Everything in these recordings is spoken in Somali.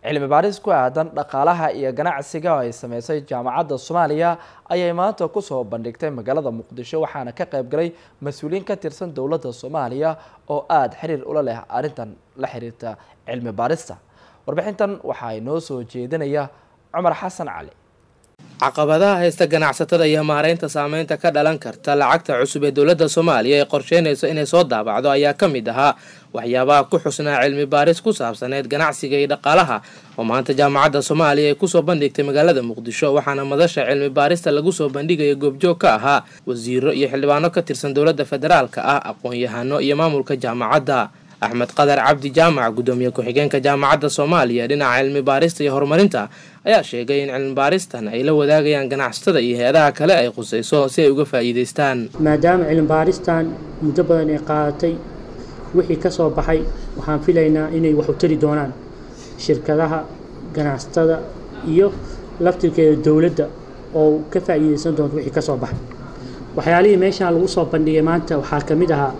cilmi baaris ku aadan dhaqaalaha iyo ganacsiga oo ay sameysay jaamacadda soomaaliya ayay maanta kusoo bandhigtay magaalada muqdisho waxaana ka qayb galay mas-uuliyiin ka tirsan dowladda soomaaliya oo aada xiriir ula leh arrintan la xiriirta cilmi baarista warbixintan waxaa inoo soo jeedinaya cumar xasan cali caqabadaha haysta ganacsatada iyo maareynta saameynta ka dhalan karta lacagta cusub ee dowladda soomaaliya ay qorsheynayso inay soo daabacdo ayaa ka mid ahaa waxyaabaha ku xusnaa cilmi baaris ku saabsaneed ganacsiga iyo dhaqaalaha oo maanta jaamacadda soomaaliya ay kusoo bandhigtay magaalada muqdisho waxaana madasha cilmi baarista lagu soo bandhigaya goobjoog ka ahaa wasiiro iyo xildhibaano ka tirsan dowladda federaalka ah aqoon-yahano iyo maamulka jaamacadda axmed qadar cabdi jaamac guddoomiye ku-xigeenka jaamacadda soomaaliya dhinaca cilmi baarista iyo horumarinta ayaa sheegay in cilmi baaristan ay la wadaagayaan ganacsatada iyo hay-adaha kale ay khusayso si ay uga faa'iidaystaan maadaama cilmi baaristan muddo badan ay qaadatay wixii ka soo baxay waxaan filaynaa inay wax u tari doonaan shirkadaha ganacsatada iyo laftirkeeda dowladda oo ka faa'iidaysan doonto wixii ka soo baxay waxyaalihii meeshaan lagu soo bandhigay maanta waxaa ka mid ahaa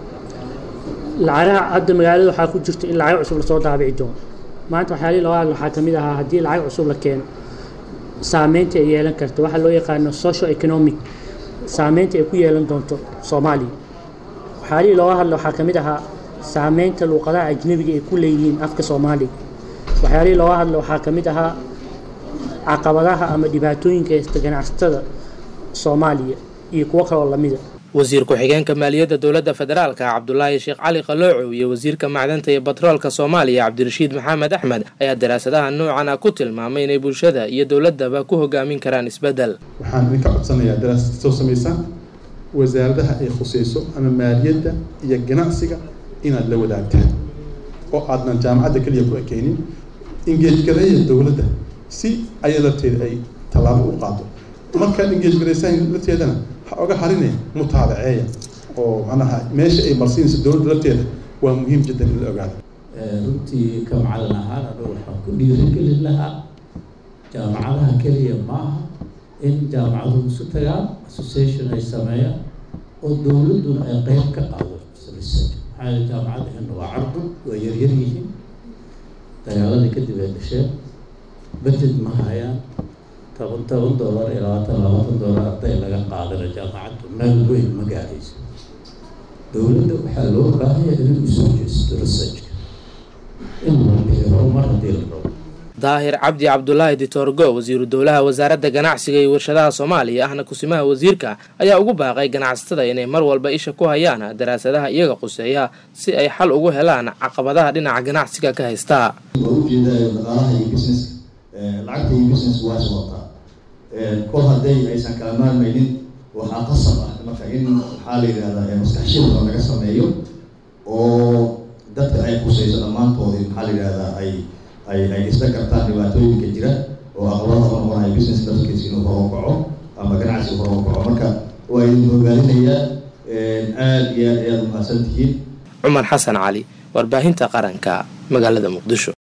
lacagaha hadda magaalada waxaa ku jirta in lacag cusub lasoo daabici doono maanta waxyaalihii loo hadla waxaa ka mid ahaa haddii lacag cusub la keeno saameynta ay yeelan karta waxaa loo yaqaano social economic saameynta ay ku yeelan doonto soomaaliya waxyaalihii looga hadla waxaa ka mid ahaa saameynta luuqadaha ajnebiga ay ku leeyihiin afka soomaaliga waxyaalihii looga hadla waxaa ka mid ahaa caqabadaha ama dhibaatooyinka haysta ganacsatada soomaaliya iyo kuwo kaloo lamida wasiir ku-xigeenka maaliyadda dowladda federaalka cabdulaahi sheekh cali qaloocow iyo wasiirka macdanta iyo batroolka soomaaliya cabdirashiid maxamed axmed ayaa daraasadaha noocan ah ku tilmaamay inay bulshada iyo dowladaba ku hogaamin karaan isbeddel waxaan idinka codsanayaa daraasad soo samaysaan wasaaradaha ay khusayso ama maaliyadda iyo ganacsiga inaad la wadaagtaan oo aadnan jaamacadda keliya ku ekeynin ingeejgareeya dowladda si aya lafteeda ay tallaabo u qaado markaad ingeejgaraysaan lafteedana ha oga harine mutaabaceeya oo macnaha meesha ay marsiinayso dowladda lafteeda waa muhiim jiddan in la ogaado runtii ka macalin ahaan anu waxaan ku dhiirigelin lahaa jaamacadaha keliya maaha in jaamacaduhu isu tagaan association ay sameeyaan oo dowladduna ay qeyb ka qaado research maxaa yeele jaamacadaheenna waa cardu waa yaryar yihiin dagaaladii kadib ay dhasheen budget ma hayaan toban toban dollar iyo labaatan labaatan dollar arday laga qaadana jaamacaddu meel weyn ma gaarayso dowladda waxaa loo baahaya inay usoo jeesto researchka in la bixiyo horumar haddii la rabo daahir cabdi cabdulaahi ditorgo wasiiru dowlaha wasaaradda ganacsiga iyo warshadaha soomaaliya ahna kusimaha wasiirka ayaa ugu baaqay ganacsatada inay mar walba isha ku hayaan daraasadaha iyaga quseeya si ay xal ugu helaan caqabadaha dhinaca ganacsiga ka haystaa lacagta iyo business waa socotaa kol hadday aysan kala maarmaynin waxaa qasab ah marka in waxaa la yidhahdaa maskaxshilka laga sameeyo oo dadka ay khusayso dhammaantoodii maxaa la yidhahdaa ay ay ay isla kartaan dhibaatooyinka jira oo aqlada noqonaya business lafkiisa inuu hor u kaco ama ganacsiga hor u kaco marka waa idin hogaalinayaa aada iyo aad ayaad umahadsan tihiin cumar xasan cali warbaahinta qaranka magaalada muqdisho